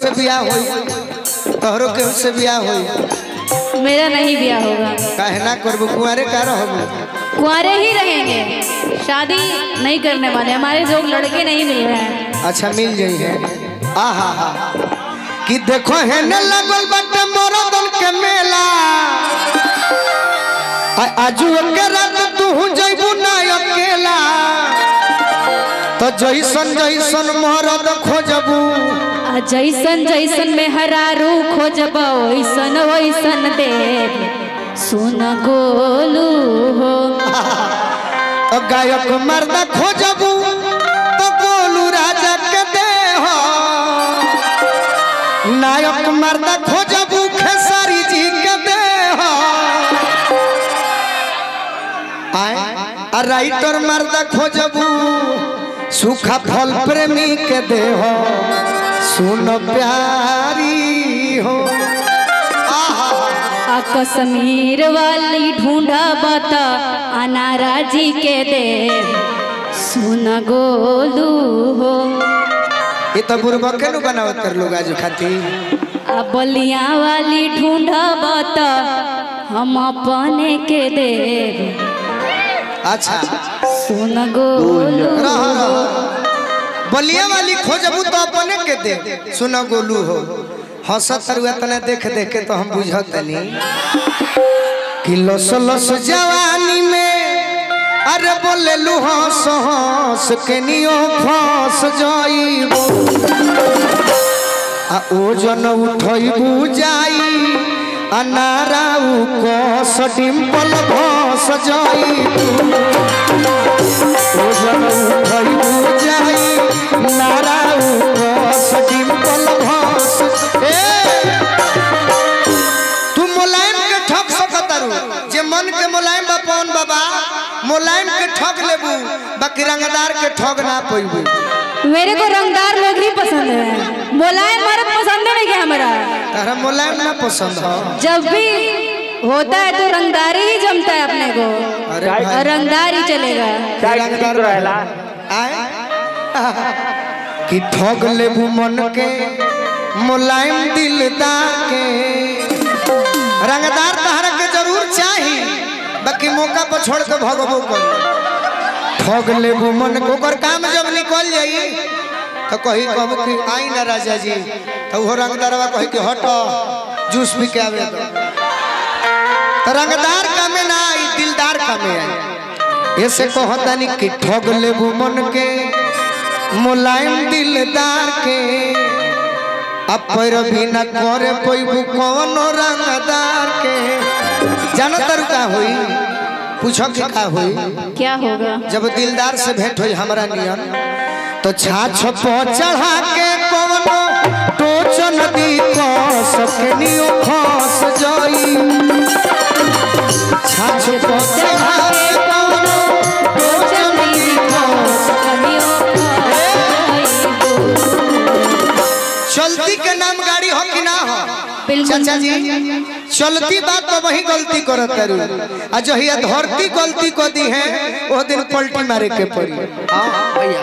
से बियाह होई तोहरो केहू से बियाह होई मेरा नहीं ब्याह होगा काहे ना करबू कुंवारे का रहबू कुंवारे ही रहेंगे शादी नहीं करने वाले हमारे जो लड़के नहीं मिल रहे हैं अच्छा मिल जाई है आहा हा कि देखो है न लगल बाटे मोरदन के मेला आ- आजू के रात तू जइबू ना अकेला तो जैसन जैसन मरद खोजबू आ जैसन जैसन में हरारू खोजब वैसन वैसन देव सुन गोलू हो तो गायक मर्द खोजबू तो गोलू राजा के दे हो नायक मर्द खोजबू खेसारी जी के दे हो आए आ राइटर मर्द खोजबू सूखा फल प्रेमी के दे हो सुन प्यारी हो आहा आ कश्मीर वाली ढूंढा बता अनारा जी के देव सुन गोलू हो ये तो बुरबा के नु बनावत कर लोग आज खाती आ बलिया वाली ढूंढा बता हम अपने के देव अच्छा सुन गोलू रह रह बलिया वाली खोजबू तो अपने के दे सुनो गोलू हो हंसत तरुआ तने देख देख के तो हम बुझत तनी कि लस लस जवानी में अरे बोले लू हंस हंस के नियो फंस जाइबो आ ओजन उठैबू जाई अनाराऊ कस डिम्पल भस जाइबू ओजन उठैबू जाई नाराऊ कस डिम्पल भस ए तू मुलायम के ठग सकतारू जे मन के मुलायम बा पवन बाबा मुलायम के ठग लेबू बाकी रंगदार के ठग ना पैबू मेरे को रंगदार लोग ही पसंद है मुलायम मर्द पसंद है नहीं क्या हमारा तारा मुलायम ना पसंद हो जब भी होता है तो रंगदारी ही जमता है अपने को अरे और भाई रंगदार ही चलेगा रंगदार रहेला आए कि ठग लेबू मन के मुलायम दिलदार के रंगदार तहरा के जरूर चाही बाकी मौका पर छोड़ के भगबो कर ठग लेबू मन के ओकर काम जब निकल जाई तो कही कहब कि आई ना राजा जी तो वो रंगदारवा कही कि हट जूस पी के आवे दो तो रंगदार कामे ना आई दिलदार कामे आई ऐसे कहता नहीं कि ठग लेबू मन के मुलायम दिलदार के अब पैर भी न करे पैबू कौन रंगदार के जानो तरु का हुई पूछो कि का हुई क्या होगा जब दिलदार से भेंट हुई हमरा नियन तो छाछ पर चढ़ा के कवनो टोच नदी को सकनियो खस जाई छाछ पर चढ़ा के कवनो टोच नदी को चलती के नाम गाड़ी हो कि ना हो बिल्कुल। चाचा जी चलती बात तो वही गलती करत तारू आ जो हिया धरती गलती को दी है वो दिन पलटी मारे के पड़ी हाँ, भैया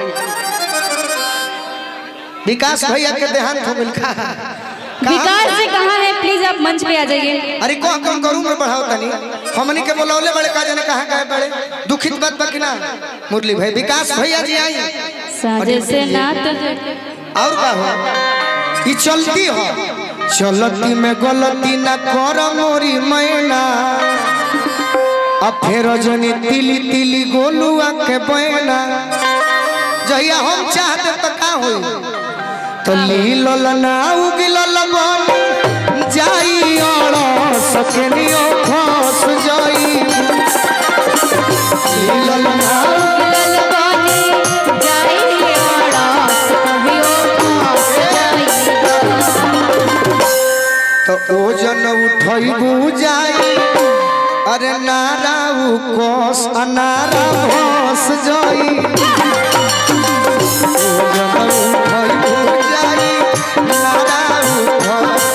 विकास भैया के देहांत हो मिल खा विकास जी कहाँ है प्लीज आप मंच पे आ जाइए अरे कौन कौन करूं मैं बढ़ाओ तनी हमनी के बोलौले बड़े का जाने कहां गए बड़े दुखित बात बाकी ना मुरली भाई विकास भैया जी आई साजे से नात और का हो ई चलती हो चलती में गलती ना कर मोरी मैना अब फेर जनी तिली तिली गोलुआ के बैना जहिया हम चाहते तो का होई तो लीलल ना उगिलल बन जाई और सकनियो खस जाई लीलल ना तो ओजन उठैबू जाई अरे नाराऊ कोस अनारा भस जाई ओजन उठैबू जाई नाराऊ भस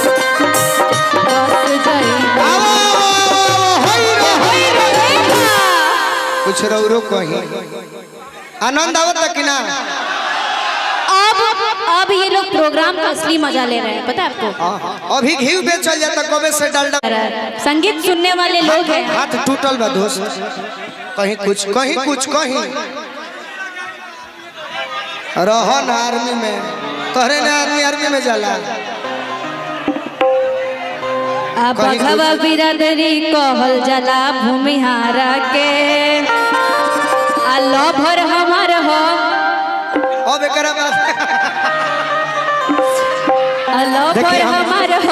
आओ, होइ रे, होइ रे। कुछ रौरो कही आनंद आवत कि ना अब अब ये लोग प्रोग्राम का असली मजा ले रहे हैं पता है आपको हाँ, हाँ। अभी घी बेचल जाता कबे से डालडा संगीत सुनने वाले लोग हैं हाथ टूटल बा दोस्त कहीं कुछ कहीं कुछ कहीं रह ना आर्मी में तोहरे ने आर्मी आर्मी में जाला अब भगवा बिरादरी कहल जला भूमिहारा के आ लभर हमार हो अब एकरा बाद आ लभर देखिए, हम- हमार हो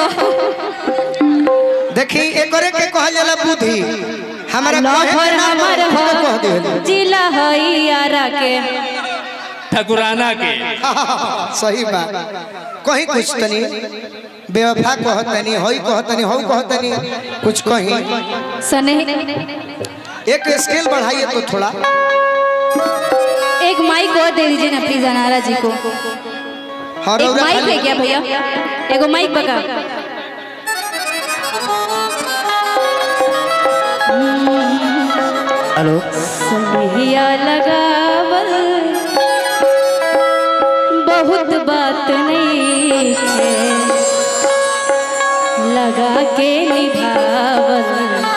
देखी एकरे के कहल जाला बुद्धि हमारा कहे लभर के ना हमार बा, खुद कह हो दिहले। जिला हई आरा के ठकुराना के सही बात कहीं कुछ तनी बेवफा कहतनी हई कहतनी हऊ कहतनी कुछ कहीं सने एक स्केल बढ़ाइए तो थोड़ा एक माइक और दे दीजिए ना प्लीज अनारा जी को हाँ एक रौरा माइक खाली- है क्या भैया एगो माइक बका हेलो सनहिया लगावल बहुत बात नहीं है लगा के निभावल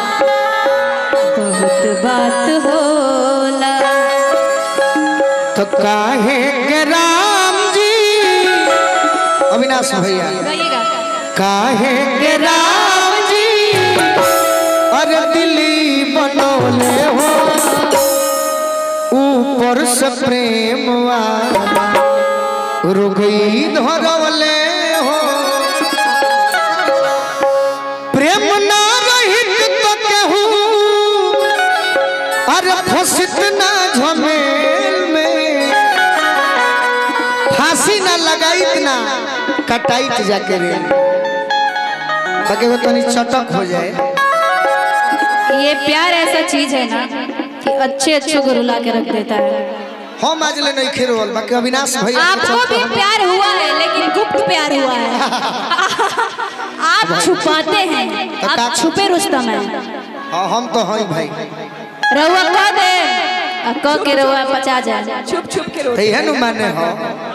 बहुत बात होला तो काहे के राम जी अविनाश भैया गाइएगा काहे के राम जी अरे दिल्ली बनौले हो ऊपर से प्रेम वाला रुगई धरवले हो प्रेम ना रहित तो केहू अरे फसित ना झमेल में फांसी ना लगाइत ना कटाइत जाके रे बाकी वो तनी चटक हो जाए ये प्यार ऐसा चीज है ना कि अच्छे अच्छे को रुला के रख देता है हम आज ले नहीं खेरोल बाकी अविनाश भैया के आपको भी चलते- प्यार हुआ है लेकिन गुप्त प्यार हुआ है आप छुपाते हैं आप छुपे रुस्तम हैं हाँ हम तो हैं भाई रहुआ कह दे आ कह के रहुआ पचा जाए छुप छुप के तो रोते यह नु माने हो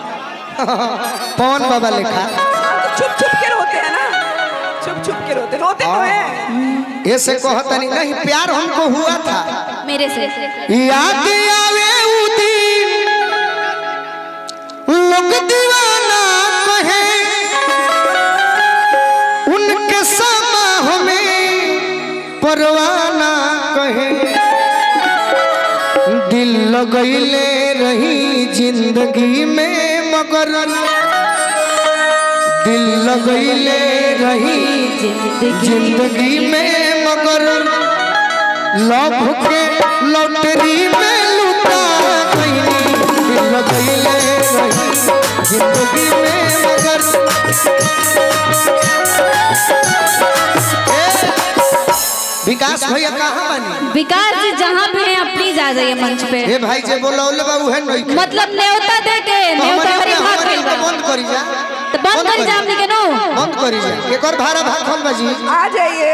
पवन बाबा लिखा छुप छुप के रोते हैं ना छुप छुप के रोते रोते तो हाँ। हैं ऐसे कहता नहीं नहीं प्यार हमको हुआ था मेरे से याद आवे उ दिन लोग दीवाना कहे उनके समा हमें परवाना कहे दिल लगैले रही जिंदगी में मगर दिल लगैले रही जिंदगी जिंदगी में मगर लव के लॉटरी में लुटा गई दिल गईले रही जिंदगी में मगर ए, विकास भैया कहाँ बनी विकास जी जहाँ भी हैं आप प्लीज आ जाइए मंच पे ए भाई जे बोलौले बाबू है नहीं मतलब न्योता दे के न्योता हमारी भाग गइल बा बंद करी जा तो बंद कर जाम के नो बंद करी जा एक और भाड़ा भाग हम बाजी आ जाइए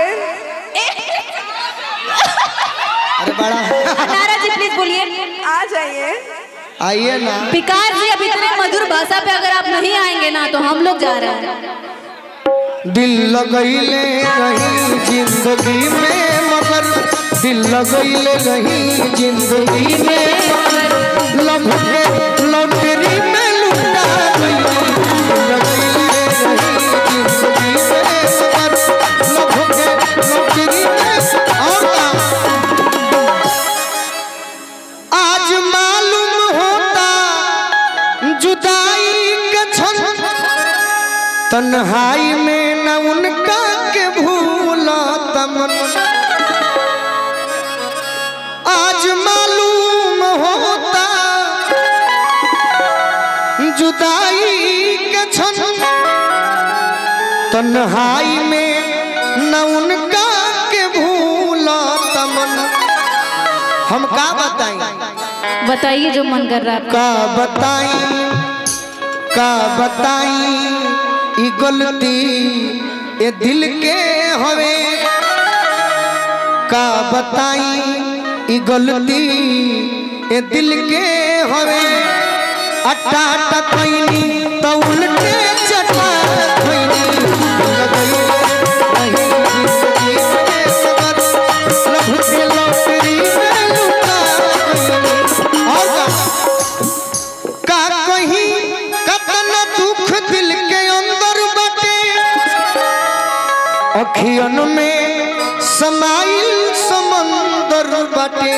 अरे बड़ा नारा जी प्लीज बोलिए आ जाइए आइए ना विकास जी अब इतने मधुर भाषा पे अगर आप नहीं आएंगे ना तो हम लोग जा रहे हैं दिल लगैले रही जिंदगी में मगर दिल लगैले रही जिंदगी में मगर लव के लॉटरी में लुटा गई दिल लगैले रही जिंदगी में मगर लव के लॉटरी में और का आज मालूम होता जुदाई के क्षण तन्हाई में न उनका के भूला तमन आज मालूम होता जुदाई के क्षण तन्हाई में न उनका के भूला तमन हम का बताई बताइए जो मन कर रहा है आपका का बताई का बताई ई गलती ए दिल के हवे का बताई ई गलती ए दिल के हवे अट्टा अट्टा कैनी तो अखियन में समाइल समंदर बाटे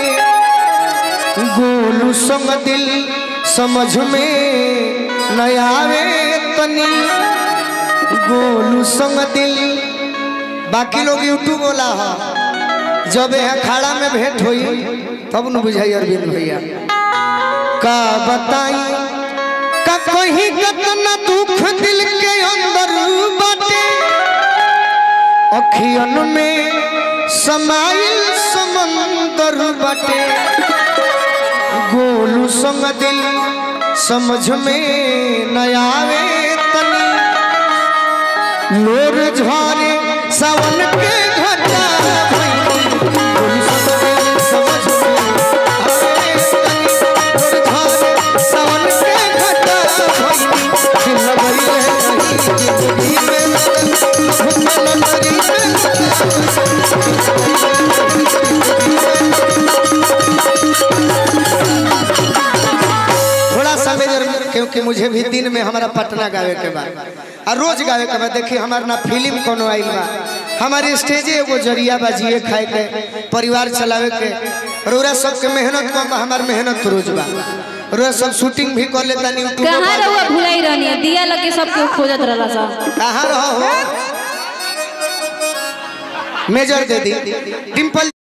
गोलू संग दिल समझ में न आवे तनी गोलू संग दिल बाकी लोग यूट्यूब बोला है जब यहाँ खाड़ा में भेंट हुई तब न बुझाई अरविंद भैया का बताई का कहीं कतना दुख दिल के अंदर बाटे अखियन में समाइल समंदर बाटे गोलू संग दिल समझ में न आवे तनी लोर झरे सावन के घटा भइली। गोलू संग दिल समझ में आवे तनी। लोर झरे सावन के घटा भइली। दिल लगइले रही जिंदगी में घुमल नगरी थोड़ा सा मेजर क्योंकि मुझे भी दिन में हमारा पटना गावे के बाद और रोज गावे के बाद देखिए हमारा ना फिल्म कोनो आइल बा हमारे स्टेजे एगो जरिया बा जिए खाए के परिवार चलावे के रोरा सबके मेहनत कम बा हमार मेहनत रोज बा रोरा सब शूटिंग भी कर लेता यूट्यूब कहाँ रहुआ भुलाई रहनी है दिया लगे सबके खोजत रहला सब कहाँ रहो मेजर दे दी डिम्पल